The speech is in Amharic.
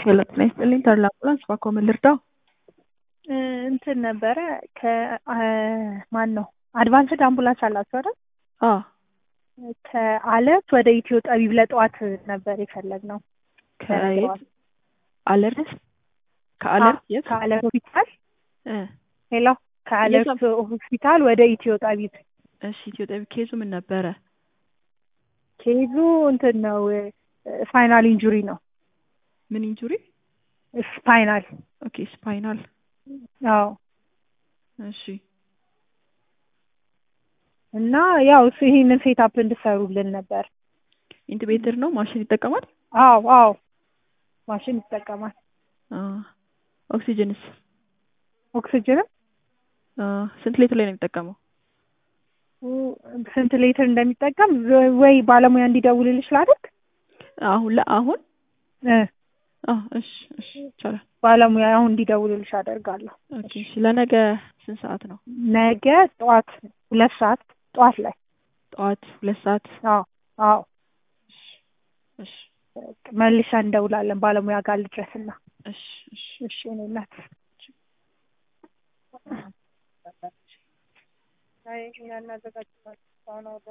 ሄሎ ጤና ይስጥልኝ ተድላ አምቡላንስ እባክዎ ምን ልርዳው? እንትን ነበረ ከማን ነው አድቫንስድ አምቡላንስ አላችሁ አይደል? አዎ ከአለት ወደ ኢትዮ ጠቢብ ለጠዋት ነበር የፈለግነው። ከየት አለርት ከአለርት የት ከአለት ሆስፒታል እ ሄሎ ከአለት ሆስፒታል ወደ ኢትዮ ጠቢብ እሺ ኢትዮ ጠቢብ ኬዙ ምን ነበረ? ኬዙ እንትን ነው ስፓይናል ኢንጁሪ ነው። ምን ኢንጁሪ? ስፓይናል ኦኬ ስፓይናል አዎ እሺ እና ያው እሱ ይሄንን ሴታፕ እንድሰሩልን ነበር። ኢንቱቤተር ነው ማሽን ይጠቀማል? አዎ አዎ ማሽን ይጠቀማል። አ ኦክሲጅንስ ኦክሲጅንም ስንት ሌትር ላይ ነው የሚጠቀመው? ስንት ሌትር እንደሚጠቀም ወይ ባለሙያ እንዲደውልልሽ ላድርግ? አሁን ለአሁን እ አዎ እሺ እሺ ይቻላል። ባለሙያ አሁን እንዲደውልልሽ አደርጋለሁ። ኦኬ እሺ ለነገ ስንት ሰዓት ነው? ነገ ጠዋት ሁለት ሰዓት ጠዋት ላይ ጠዋት ሁለት ሰዓት አዎ አዎ እሺ መልሰን እንደውላለን ባለሙያ ጋር ልድረስና እሺ እሺ እሺ እኔ እናት አይ እኛ እናዘጋጅታለን